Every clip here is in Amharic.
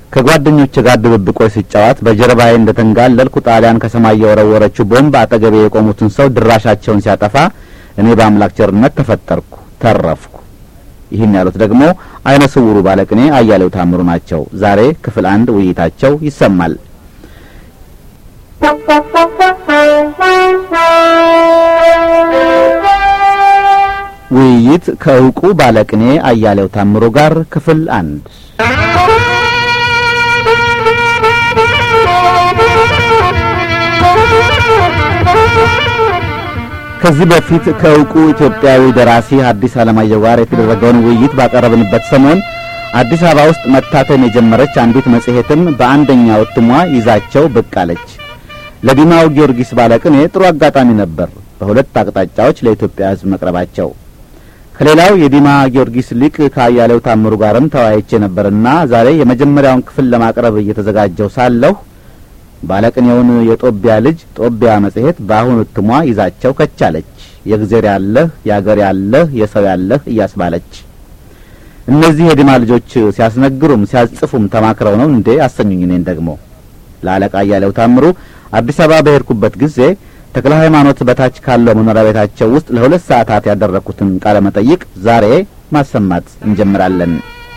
ከጓደኞቼ ጋር ድብብቆች ሲጫወት በጀርባዬ እንደተንጋለልኩ ጣሊያን ከሰማይ የወረወረችው ቦምብ አጠገቤ የቆሙትን ሰው ድራሻቸውን ሲያጠፋ እኔ በአምላክ ቸርነት ተፈጠርኩ፣ ተረፍኩ። ይህን ያሉት ደግሞ አይነ ስውሩ ባለቅኔ አያሌው ታምሩ ናቸው። ዛሬ ክፍል አንድ ውይይታቸው ይሰማል። ውይይት ከእውቁ ባለቅኔ አያሌው ታምሩ ጋር ክፍል አንድ ከዚህ በፊት ከእውቁ ኢትዮጵያዊ ደራሲ ሐዲስ ዓለማየሁ ጋር የተደረገውን ውይይት ባቀረብንበት ሰሞን አዲስ አበባ ውስጥ መታተም የጀመረች አንዲት መጽሔትም በአንደኛው እትሟ ይዛቸው ብቅ አለች። ለዲማው ጊዮርጊስ ባለቅኔ ጥሩ አጋጣሚ ነበር በሁለት አቅጣጫዎች ለኢትዮጵያ ሕዝብ መቅረባቸው። ከሌላው የዲማ ጊዮርጊስ ሊቅ ከአያሌው ታምሩ ጋርም ተወያይቼ ነበርና ዛሬ የመጀመሪያውን ክፍል ለማቅረብ እየተዘጋጀው ሳለሁ ባለቅኔውን የጦቢያ ልጅ ጦቢያ መጽሔት በአሁኑ እትሟ ይዛቸው ከቻለች። የእግዜር ያለህ የአገር ያለህ የሰው ያለህ እያስባለች እነዚህ የዲማ ልጆች ሲያስነግሩም ሲያጽፉም ተማክረው ነው እንዴ አሰኙኝ። እኔን ደግሞ ለአለቃ አያሌው ታምሩ አዲስ አበባ በሄድኩበት ጊዜ ተክለ ሃይማኖት በታች ካለው መኖሪያ ቤታቸው ውስጥ ለሁለት ሰዓታት ያደረግኩትን ቃለ መጠይቅ ዛሬ ማሰማት እንጀምራለን።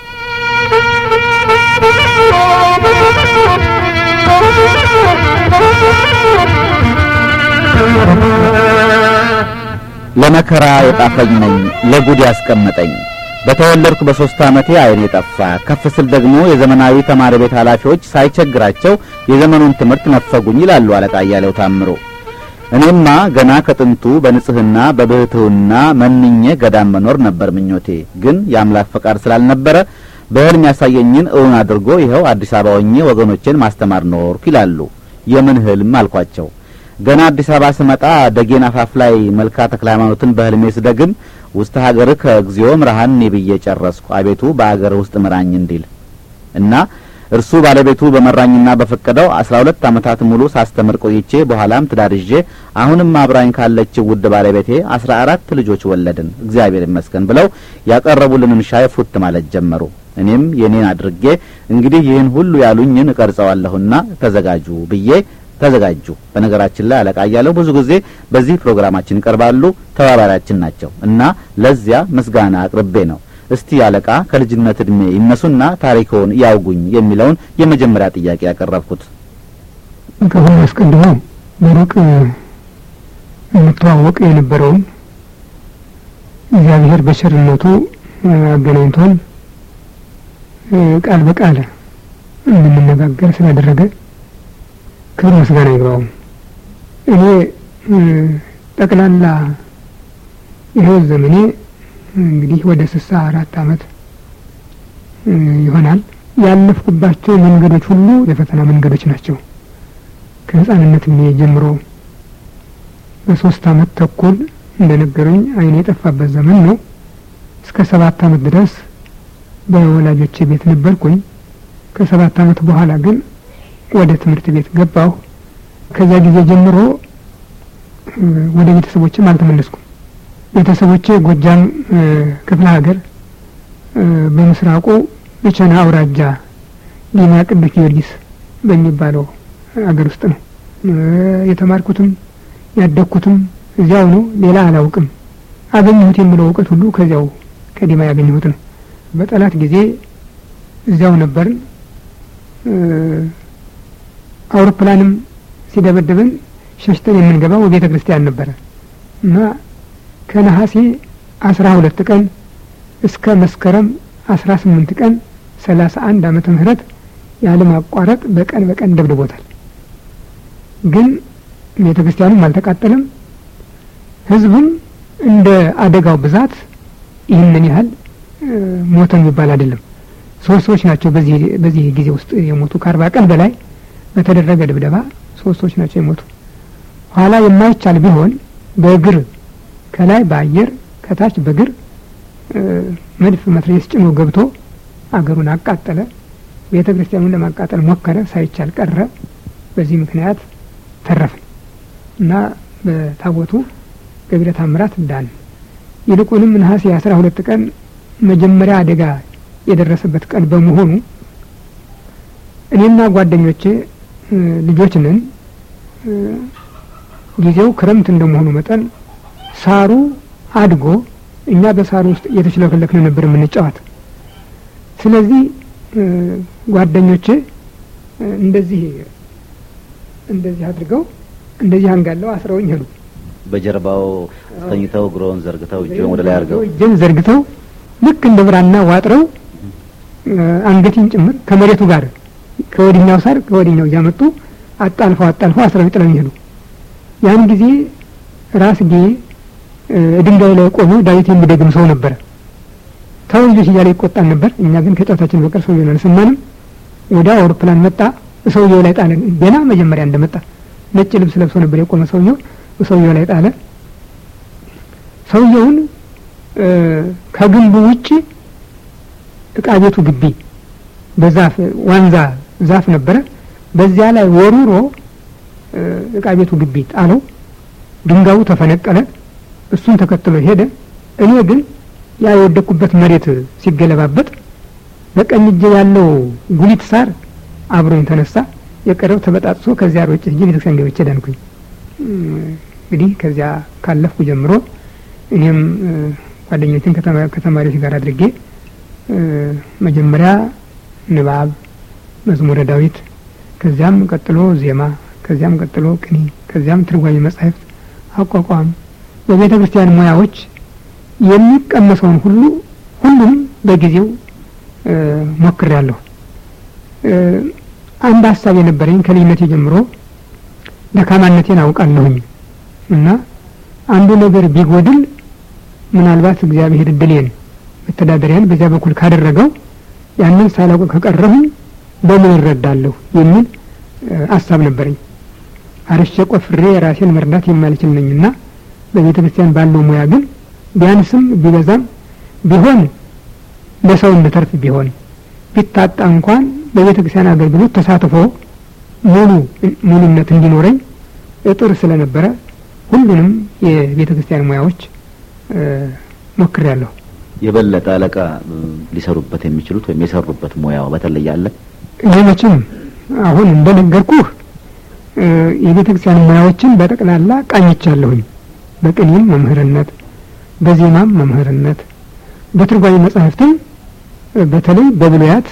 ለመከራ የጣፈኝ ነኝ ለጉድ ያስቀመጠኝ በተወለድኩ በሶስት ዓመቴ ዓይኔ ጠፋ። ከፍ ስል ደግሞ የዘመናዊ ተማሪ ቤት ኃላፊዎች ሳይቸግራቸው የዘመኑን ትምህርት ነፈጉኝ ይላሉ አለቃ አያሌው ታምሩ። እኔማ ገና ከጥንቱ በንጽህና በብህትውና መንኜ ገዳም መኖር ነበር ምኞቴ። ግን የአምላክ ፈቃድ ስላልነበረ በሕልም ያሳየኝን እውን አድርጎ ይኸው አዲስ አበባ ሆኜ ወገኖቼን ማስተማር ኖርኩ ይላሉ። የምን ሕልም አልኳቸው። ገና አዲስ አበባ ስመጣ ደጌን አፋፍ ላይ መልካ ተክለ ሃይማኖትን በሕልሜ ስደግም ውስተ ሀገር ከእግዚኦ ምርሃኒ ብዬ ጨረስኩ። አቤቱ በአገር ውስጥ ምራኝ እንዲል እና እርሱ ባለቤቱ በመራኝና በፈቀደው አስራ ሁለት ዓመታት ሙሉ ሳስተምር ቆይቼ በኋላም ትዳር ይዤ አሁንም አብራኝ ካለችው ውድ ባለቤቴ አስራ አራት ልጆች ወለድን። እግዚአብሔር ይመስገን ብለው ያቀረቡልንን ሻይ ፉት ማለት ጀመሩ። እኔም የኔን አድርጌ እንግዲህ ይህን ሁሉ ያሉኝን እቀርጸዋለሁና ተዘጋጁ ብዬ ተዘጋጁ። በነገራችን ላይ አለቃ እያለው ብዙ ጊዜ በዚህ ፕሮግራማችን ይቀርባሉ፣ ተባባሪያችን ናቸው እና ለዚያ ምስጋና አቅርቤ ነው። እስቲ አለቃ ከልጅነት እድሜ ይነሱና ታሪክዎን ያውጉኝ የሚለውን የመጀመሪያ ጥያቄ ያቀረብኩት። ከሁሉ አስቀድሞ በሩቅ እንተዋወቅ የነበረውን እግዚአብሔር በቸርነቱ አገናኝቶን ቃል በቃል እንድንነጋገር ስላደረገ ክብር ምስጋና ይግባው። እኔ ጠቅላላ የህይወት ዘመኔ እንግዲህ ወደ ስልሳ አራት አመት ይሆናል። ያለፍኩባቸው መንገዶች ሁሉ የፈተና መንገዶች ናቸው። ከህፃንነት እድሜ ጀምሮ በሶስት አመት ተኩል እንደነገሩኝ ዓይኔ የጠፋበት ዘመን ነው። እስከ ሰባት አመት ድረስ በወላጆቼ ቤት ነበርኩኝ። ከሰባት አመት በኋላ ግን ወደ ትምህርት ቤት ገባሁ። ከዚያ ጊዜ ጀምሮ ወደ ቤተሰቦችም አልተመለስኩም። ቤተሰቦቼ ጎጃም ክፍለ ሀገር በምስራቁ ብቸና አውራጃ ዲማ ቅዱስ ጊዮርጊስ በሚባለው ሀገር ውስጥ ነው የተማርኩትም ያደግኩትም እዚያው ነው። ሌላ አላውቅም። አገኘሁት የምለው እውቀት ሁሉ ከዚያው ከዲማ ያገኘሁት ነው። በጠላት ጊዜ እዚያው ነበርን። አውሮፕላንም ሲደበድብን ሸሽተን የምንገባው ቤተ ክርስቲያን ነበረ እና ከነሐሴ አስራ ሁለት ቀን እስከ መስከረም አስራ ስምንት ቀን ሰላሳ አንድ ዓመተ ምህረት ያለማቋረጥ በቀን በቀን ደብድቦታል። ግን ቤተ ክርስቲያኑም አልተቃጠለም። ህዝቡም እንደ አደጋው ብዛት ይህንን ያህል ሞተ የሚባል አይደለም። ሶስት ሰዎች ናቸው በዚህ በዚህ ጊዜ ውስጥ የሞቱ ከአርባ ቀን በላይ በተደረገ ድብደባ ሶስት ሰዎች ናቸው የሞቱ። ኋላ የማይቻል ቢሆን በእግር ከላይ በአየር ከታች በእግር መድፍ መትረየስ ጭኖ ገብቶ አገሩን አቃጠለ። ቤተ ክርስቲያኑን ለማቃጠል ሞከረ፣ ሳይቻል ቀረ። በዚህ ምክንያት ተረፍን እና በታቦቱ ገቢረ ተአምራት ዳን። ይልቁንም ነሐሴ አስራ ሁለት ቀን መጀመሪያ አደጋ የደረሰበት ቀን በመሆኑ እኔና ጓደኞቼ ልጆች ነን። ጊዜው ክረምት እንደመሆኑ መጠን ሳሩ አድጎ እኛ በሳሩ ውስጥ እየተችለከለክን ነበር የምንጫወት። ስለዚህ ጓደኞቼ እንደዚህ እንደዚህ አድርገው እንደዚህ አንጋለው አስረውኝ ሄዱ። በጀርባው ተኝተው እግሮን ዘርግተው እጅን ወደ ላይ አድርገው እጅን ዘርግተው ልክ እንደ ብራና ዋጥረው አንገቴን ጭምር ከመሬቱ ጋር ከወዲኛው ሳር ከወዲኛው እያመጡ አጣልፈው አጣልፈው አስረው ጥለውኝ ሄዱ። ያን ጊዜ ራስጌ ድንጋይ ላይ ቆሞ ዳዊት የሚደግም ሰው ነበረ። ተው ልጆች እያለ ይቆጣን ነበር። እኛ ግን ከጨዋታችን በቀር ሰውየውን አልሰማንም። ወዲያ አውሮፕላን መጣ፣ ሰውየው ላይ ጣለ። ገና መጀመሪያ እንደመጣ ነጭ ልብስ ለብሶ ነበር የቆመ ሰውየው፣ ሰውየው ላይ ጣለ። ሰውየውን ከግንቡ ውጭ እቃ ቤቱ ግቢ በዛፍ ዋንዛ ዛፍ ነበረ። በዚያ ላይ ወሩሮ እቃ ቤቱ ግቢ ጣለው። ድንጋዩ ተፈነቀለ። እሱን ተከትሎ ሄደ። እኔ ግን ያ የወደቅኩበት መሬት ሲገለባበጥ በቀኝ እጄ ያለው ጉሊት ሳር አብሮኝ ተነሳ። የቀረው ተበጣጥሶ ከዚያ ሮጬ ሄጄ ቤተክርስቲያን ገብቼ ዳንኩኝ። እንግዲህ ከዚያ ካለፍኩ ጀምሮ እኔም ጓደኞችን ከተማሪዎች ጋር አድርጌ መጀመሪያ ንባብ፣ መዝሙረ ዳዊት፣ ከዚያም ቀጥሎ ዜማ፣ ከዚያም ቀጥሎ ቅኔ፣ ከዚያም ትርጓሜ መጻሕፍት፣ አቋቋም በቤተ ክርስቲያን ሙያዎች የሚቀመሰውን ሁሉ ሁሉም በጊዜው ሞክሬያለሁ። አንድ ሀሳብ የነበረኝ ከልጅነቴ ጀምሮ ደካማነቴን አውቃለሁኝ እና አንዱ ነገር ቢጎድል ምናልባት እግዚአብሔር እድሌን መተዳደሪያን በዚያ በኩል ካደረገው ያንን ሳላውቅ ከቀረሁኝ በምን እረዳለሁ የሚል ሀሳብ ነበረኝ። አርሼ ቆፍሬ ራሴን መርዳት የማልችል ነኝና በቤተ ክርስቲያን ባለው ሙያ ግን ቢያንስም ቢበዛም ቢሆን ለሰው እንድተርፍ ቢሆን ቢታጣ እንኳን በቤተ ክርስቲያን አገልግሎት ተሳትፎ ሙሉ ሙሉነት እንዲኖረኝ እጥር ስለነበረ ሁሉንም የቤተ ክርስቲያን ሙያዎች ሞክሬያለሁ። የበለጠ አለቃ ሊሰሩበት የሚችሉት ወይም የሰሩበት ሙያው በተለይ አለ? እኔ መቼም አሁን እንደነገርኩህ የቤተ ክርስቲያን ሙያዎችን በጠቅላላ ቃኝቻለሁኝ። በቅኔም መምህርነት፣ በዜማም መምህርነት፣ በትርጓሜ መጻሕፍትም በተለይ በብሉያት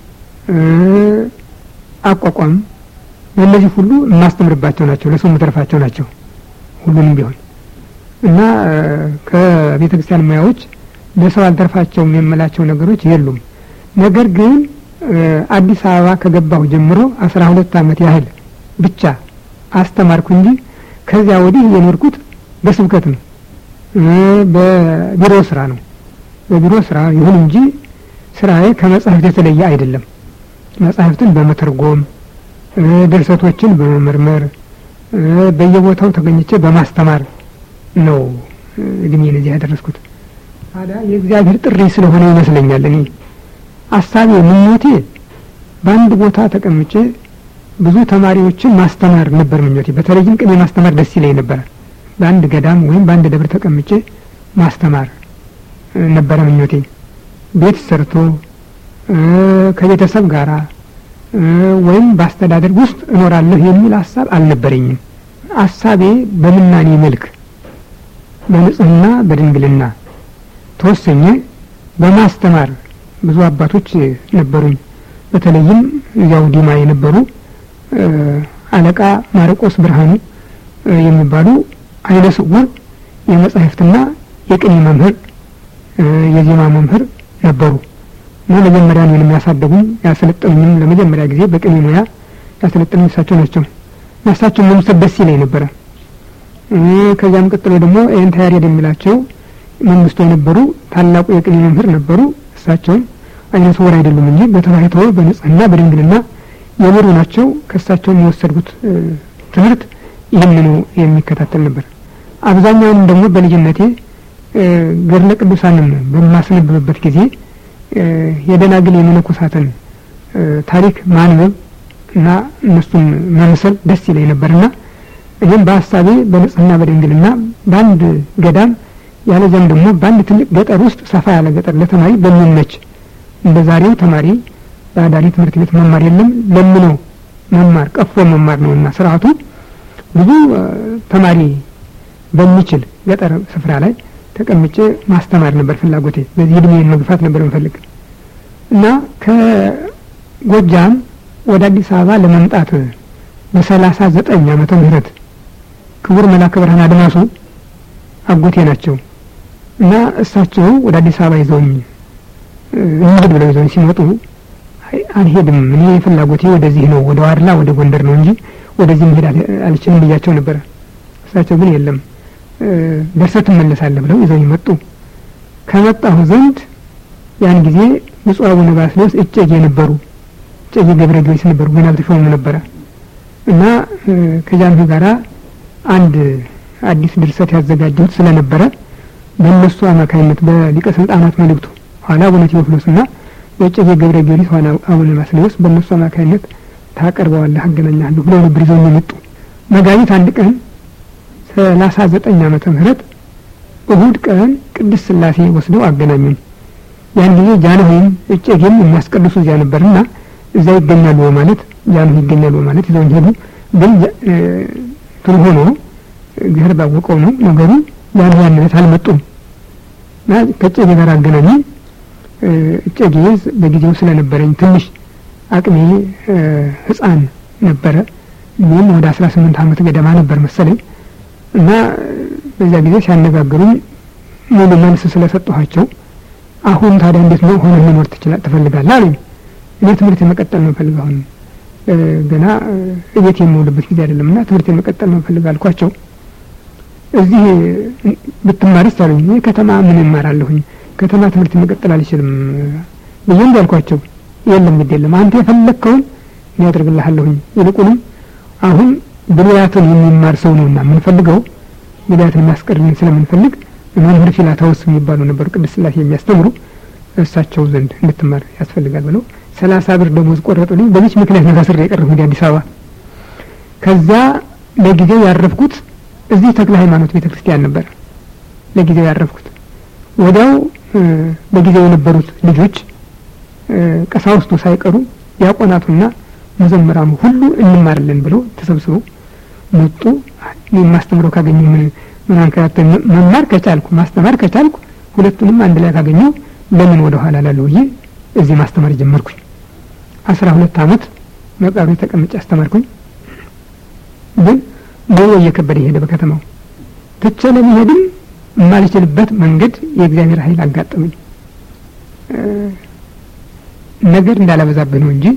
አቋቋም በእነዚህ ሁሉ የማስተምርባቸው ናቸው፣ ለሰው የምተርፋቸው ናቸው ሁሉንም ቢሆን እና ከቤተ ክርስቲያን ሙያዎች ለሰው አልተርፋቸውም የምላቸው ነገሮች የሉም። ነገር ግን አዲስ አበባ ከገባሁ ጀምሮ አስራ ሁለት ዓመት ያህል ብቻ አስተማርኩ እንጂ ከዚያ ወዲህ የኖርኩት በስብከት ነው፣ በቢሮ ስራ ነው። በቢሮ ስራ ይሁን እንጂ ስራዬ ከመጻሕፍት የተለየ አይደለም። መጻሕፍትን በመተርጎም ድርሰቶችን በመመርመር በየቦታው ተገኝቼ በማስተማር ነው እድሜን እዚህ ያደረስኩት። ታዲያ የእግዚአብሔር ጥሪ ስለሆነ ይመስለኛል እኔ አሳቤ ምኞቴ በአንድ ቦታ ተቀምጬ ብዙ ተማሪዎችን ማስተማር ነበር ምኞቴ። በተለይም ቅኔ ማስተማር ደስ ይለኝ ነበረ። በአንድ ገዳም ወይም በአንድ ደብር ተቀምጬ ማስተማር ነበረ ምኞቴ። ቤት ሰርቶ ከቤተሰብ ጋራ ወይም በአስተዳደር ውስጥ እኖራለሁ የሚል ሀሳብ አልነበረኝም። ሀሳቤ በምናኔ መልክ በንጽህና በድንግልና ተወሰኘ በማስተማር ብዙ አባቶች ነበሩኝ። በተለይም እዚያው ዲማ የነበሩ አለቃ ማርቆስ ብርሃኑ የሚባሉ አይነ ስውር የመጻሕፍትና የቅኔ መምህር የዜማ መምህር ነበሩ እና መጀመሪያ እኔን የሚያሳደጉኝ ያሰለጠኑኝም ለመጀመሪያ ጊዜ በቅኔ ሙያ ያሰለጠኑኝ እሳቸው ናቸው። እና እሳቸውን መምሰል ደስ ይለኝ ነበረ። ከዚያም ቀጥሎ ደግሞ ኤንታ ያሬድ የሚላቸው መንግስቱ የነበሩ ታላቁ የቅኔ መምህር ነበሩ። እሳቸውም አይነ ስውር አይደሉም እንጂ በተባይቶ በንጽህና በድንግልና የኖሩ ናቸው። ከእሳቸው የወሰድኩት ትምህርት ይህንኑ የሚከታተል ነበር። አብዛኛውንም ደግሞ በልጅነቴ ገድለ ቅዱሳንን በማስነብብበት ጊዜ የደናግል የመነኮሳትን ታሪክ ማንበብ እና እነሱን መምሰል ደስ ይለኝ ነበርና እኔም በሀሳቤ በንጽህና በድንግልና በአንድ ገዳም ያለዚያም ደግሞ በአንድ ትልቅ ገጠር ውስጥ ሰፋ ያለ ገጠር ለተማሪ በሚመች እንደ ዛሬው ተማሪ በአዳሪ ትምህርት ቤት መማር የለም ለምኖ መማር ቀፎ መማር ነው እና ስርዓቱ ብዙ ተማሪ በሚችል ገጠር ስፍራ ላይ ተቀምጬ ማስተማር ነበር ፍላጎቴ። በዚህ እድሜን መግፋት ነበር የምፈልግ እና ከጎጃም ወደ አዲስ አበባ ለመምጣት በሰላሳ ዘጠኝ ዓመተ ምህረት ክቡር መላከ ብርሃን አድማሱ አጎቴ ናቸው እና እሳቸው ወደ አዲስ አበባ ይዘውኝ እንሂድ ብለው ይዘውኝ ሲመጡ አልሄድም፣ እኔ ፍላጎቴ ወደዚህ ነው፣ ወደ ዋድላ ወደ ጎንደር ነው እንጂ ወደዚህ መሄድ አልችልም ብያቸው ነበረ። እሳቸው ግን የለም ደርሰህ ትመለሳለህ ብለው ይዘውኝ መጡ። ከመጣሁ ዘንድ ያን ጊዜ ብፁዕ አቡነ ባስልዮስ እጨጌ ነበሩ። እጨጌ ገብረ ጊዮርጊስ ነበሩ፣ ገና አልተሾሙም ነበረ እና ከጃንሆይ ጋራ አንድ አዲስ ድርሰት ያዘጋጀሁት ስለነበረ በእነሱ አማካኝነት በሊቀ ስልጣናት መልእክቱ ኋላ አቡነ ቴዎፍሎስ እና በእጨጌ ገብረ ጊዮርጊስ ኋላ አቡነ ባስልዮስ በእነሱ አማካኝነት ታቀርበዋለህ አገናኛለሁ ብለው ነበር ይዘው የመጡ መጋቢት አንድ ቀን ሰላሳ ዘጠኝ ዓመተ ምህረት እሁድ ቀን ቅድስት ስላሴ ወስደው አገናኙን። ያን ጊዜ ጃንሆይም እጨጌም የሚያስቀድሱ እዚያ ነበርና እዛ ይገኛሉ በማለት ጃንሆይ ይገኛሉ በማለት ይዘውኝ ሄዱ። ግን ትል ሆኖ እግዚአብሔር ባወቀው ነው ነገሩ። ጃንሆይ ያን ዕለት አልመጡም እና ከእጨጌ ጋር አገናኙኝ። እጨጌ በጊዜው ስለነበረኝ ትንሽ አቅሜ ሕፃን ነበረ። እኔም ወደ አስራ ስምንት ዓመት ገደማ ነበር መሰለኝ እና በዚያ ጊዜ ሲያነጋግሩኝ ሙሉ መልስ ስለሰጠኋቸው አሁን ታዲያ እንዴት ነው ሆነ መኖር ትችላል ትፈልጋለህ አሉኝ። እኔ ትምህርት የመቀጠል ነው ፈልግ አሁን ገና እቤት የምውልበት ጊዜ አይደለም እና ትምህርት የመቀጠል ነው ፈልግ አልኳቸው። እዚህ ብትማርስ አሉኝ። እኔ ከተማ ምን እማራለሁኝ ከተማ ትምህርት መቀጠል አልችልም ብዬ እንዲ አልኳቸው። የለም ግድ የለም አንተ የፈለግከውን እኔ ያደርግልሃለሁኝ ይልቁንም አሁን ብሉያትን የሚማር ሰው ነውና የምንፈልገው ብሉያትን የሚያስቀርልን ስለምንፈልግ መምህር ፊላታውስ የሚባሉ ነበሩ ቅድስት ሥላሴ የሚያስተምሩ እሳቸው ዘንድ እንድትማር ያስፈልጋል ብለው ሰላሳ ብር ደሞዝ ቆረጡልኝ። በዚች ምክንያት ነው ታስሬ የቀረሁ ወደ አዲስ አበባ። ከዛ ለጊዜው ያረፍኩት እዚህ ተክለ ሃይማኖት ቤተ ክርስቲያን ነበር ለጊዜው ያረፍኩት። ወዲያው በጊዜው የነበሩት ልጆች ቀሳውስቱ ሳይቀሩ ዲያቆናቱና መዘምራኑ ሁሉ እንማርለን ብለው ተሰብስበው መጡ። የማስተምረው ካገኘሁ ምን ምን አንከራተኝ መማር ከቻልኩ ማስተማር ከቻልኩ ሁለቱንም አንድ ላይ ካገኘሁ ለምን ወደ ኋላ ላለሁ ብዬ እዚህ ማስተማር ጀመርኩኝ። አስራ ሁለት አመት መቃብሬ ተቀምጬ አስተማርኩኝ። ግን ኑሮ እየከበደ ሄደ በከተማው ትቼ ለመሄድም የማልችልበት መንገድ የእግዚአብሔር ኃይል አጋጠመኝ። ነገር እንዳላበዛብህ ነው እንጂ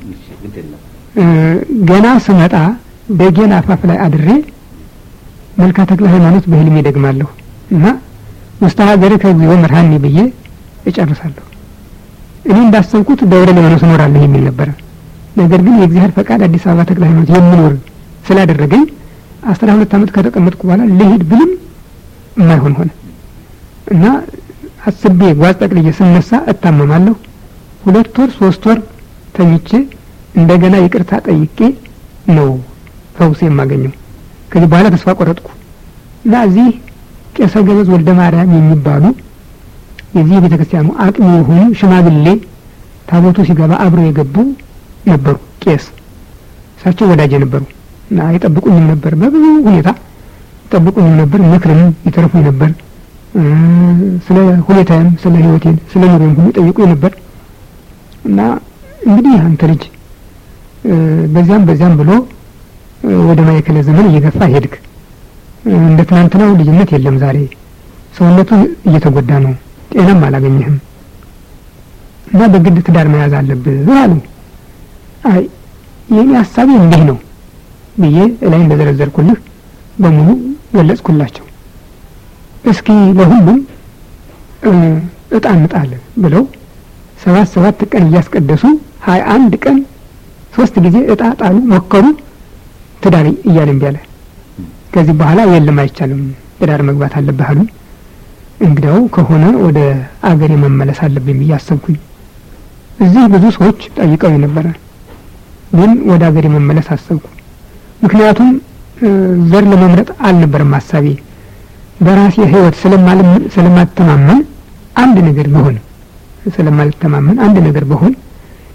ገና ስመጣ ደጌን አፋፍ ላይ አድሬ መልካ ተክለ ሃይማኖት በህልሜ ደግማለሁ እና ውስተ ሀገር ከግዚኦ መርሃኒ ብዬ እጨርሳለሁ። እኔ እንዳሰብኩት ደብረ ሊባኖስ እኖራለሁ የሚል ነበረ። ነገር ግን የእግዚአብሔር ፈቃድ አዲስ አበባ ተክለ ሃይማኖት የምኖር ስላደረገኝ አስራ ሁለት አመት ከተቀመጥኩ በኋላ ልሂድ ብልም የማይሆን ሆነ እና አስቤ ጓዝ ጠቅልዬ ስነሳ እታመማለሁ። ሁለት ወር ሶስት ወር ተኝቼ እንደገና ይቅርታ ጠይቄ ነው ፈውስ የማገኘው። ከዚህ በኋላ ተስፋ ቆረጥኩ እና እዚህ ቄሰ ገበዝ ወልደ ማርያም የሚባሉ የዚህ የቤተ ክርስቲያኑ አቅሚ የሆኑ ሽማግሌ ታቦቱ ሲገባ አብረው የገቡ ነበሩ። ቄስ እሳቸው ወዳጅ ነበሩ እና ይጠብቁኝም ነበር፣ በብዙ ሁኔታ ይጠብቁኝም ነበር፣ ምክርም ይተርፉኝ ነበር። ስለ ሁኔታዬም ስለ ሕይወቴን ስለ ኑሮም ሁሉ ይጠይቁኝ ነበር እና እንግዲህ አንተ ልጅ በዚያም በዚያም ብሎ ወደ ማዕከለ ዘመን እየገፋ ሄድክ። እንደ ትናንትናው ልጅነት የለም። ዛሬ ሰውነቱ እየተጎዳ ነው። ጤናም አላገኘህም እና በግድ ትዳር መያዝ አለብህ አሉ። አይ የኔ ሀሳቤ እንዲህ ነው ብዬ እላይ እንደዘረዘርኩልህ በሙሉ ገለጽኩላቸው። እስኪ ለሁሉም እጣ እንጣለን ብለው ሰባት ሰባት ቀን እያስቀደሱ ሀያ አንድ ቀን ሶስት ጊዜ እጣ ጣሉ፣ ሞከሩ። ትዳር እያለ እምቢ አለ። ከዚህ በኋላ የለም አይቻልም፣ ትዳር መግባት አለብህ አሉ። እንግዲያው ከሆነ ወደ አገሬ መመለስ አለብኝ ብዬ አሰብኩኝ። እዚህ ብዙ ሰዎች ጠይቀው የነበረ ግን ወደ አገሬ መመለስ አሰብኩ። ምክንያቱም ዘር ለመምረጥ አልነበረም ሀሳቤ። በራሴ ሕይወት ስለማልተማመን አንድ ነገር ቢሆን ስለማልተማመን አንድ ነገር ቢሆን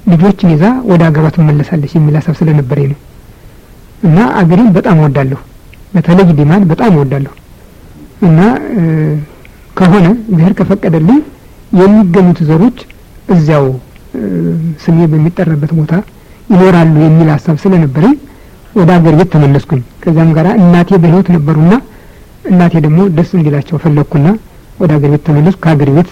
ልጆችን ይዛ ወደ አገሯ ትመለሳለች የሚል ሀሳብ ስለነበረኝ ነው እና አገሬን በጣም እወዳለሁ። በተለይ ዲማን በጣም እወዳለሁ እና ከሆነ ብሔር ከፈቀደልኝ የሚገኙት ዘሮች እዚያው ስሜ በሚጠራበት ቦታ ይኖራሉ የሚል ሀሳብ ስለነበረኝ ወደ አገር ቤት ተመለስኩኝ። ከዚያም ጋር እናቴ በሕይወት ነበሩና እናቴ ደግሞ ደስ እንዲላቸው ፈለግኩና ወደ አገር ቤት ተመለስኩ። ከአገር ቤት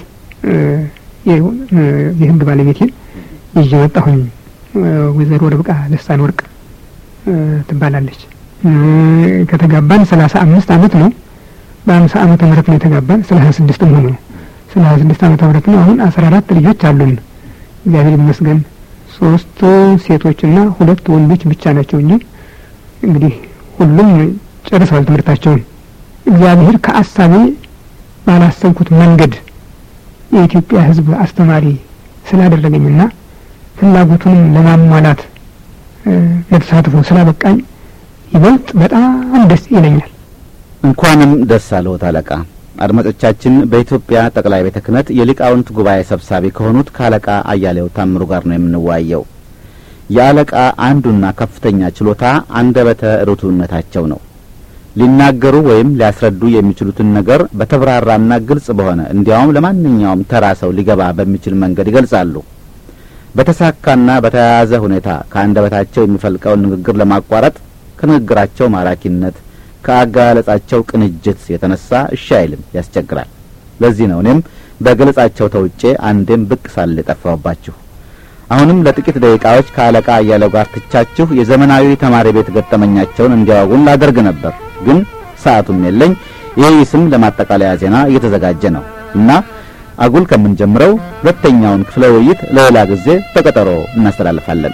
የሕግ ባለቤቴን ይዤ ወጣሁኝ። ወይዘሮ ርብቃ ልሳን ወርቅ ትባላለች። ከተጋባን ሰላሳ አምስት አመት ነው። በአምሳ አመተ ምህረት ነው የተጋባን። ስለ ሀያ ስድስት ሆኖ ነው ስለ ሀያ ስድስት አመተ ምህረት ነው። አሁን አስራ አራት ልጆች አሉን። እግዚአብሔር ይመስገን። ሶስት ሴቶችና ሁለት ወንዶች ብቻ ናቸው እንጂ እንግዲህ ሁሉም ጨርሰዋል ትምህርታቸውን። እግዚአብሔር ከአሳቤ ባላሰብኩት መንገድ የኢትዮጵያ ሕዝብ አስተማሪ ስላደረገኝና ፍላጎቱንም ለማሟላት ለተሳትፎ ስላበቃኝ ይበልጥ በጣም ደስ ይለኛል። እንኳንም ደስ አለዎት አለቃ። አድማጮቻችን በኢትዮጵያ ጠቅላይ ቤተ ክህነት የሊቃውንት ጉባኤ ሰብሳቢ ከሆኑት ከአለቃ አያሌው ታምሩ ጋር ነው የምንወያየው። የአለቃ አንዱና ከፍተኛ ችሎታ አንደበተ ርቱዕነታቸው ነው። ሊናገሩ ወይም ሊያስረዱ የሚችሉትን ነገር በተብራራና ግልጽ በሆነ እንዲያውም ለማንኛውም ተራ ሰው ሊገባ በሚችል መንገድ ይገልጻሉ። በተሳካና በተያያዘ ሁኔታ ከአንደበታቸው የሚፈልቀውን ንግግር ለማቋረጥ ከንግግራቸው ማራኪነት ከአገላለጻቸው ቅንጅት የተነሳ እሺ አይልም፣ ያስቸግራል። ለዚህ ነው እኔም በገለጻቸው ተውጬ አንዴም ብቅ ሳል የጠፋሁባችሁ። አሁንም ለጥቂት ደቂቃዎች ከአለቃ አያሌው ጋር ትቻችሁ የዘመናዊ ተማሪ ቤት ገጠመኛቸውን እንዲያወጉን ላደርግ ነበር፣ ግን ሰዓቱም የለኝ። ይህ ስም ለማጠቃለያ ዜና እየተዘጋጀ ነው እና አጉል ከምንጀምረው ሁለተኛውን ክፍለ ውይይት ለሌላ ጊዜ በቀጠሮ እናስተላልፋለን።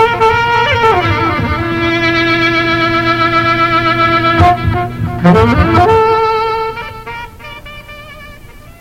Thank you.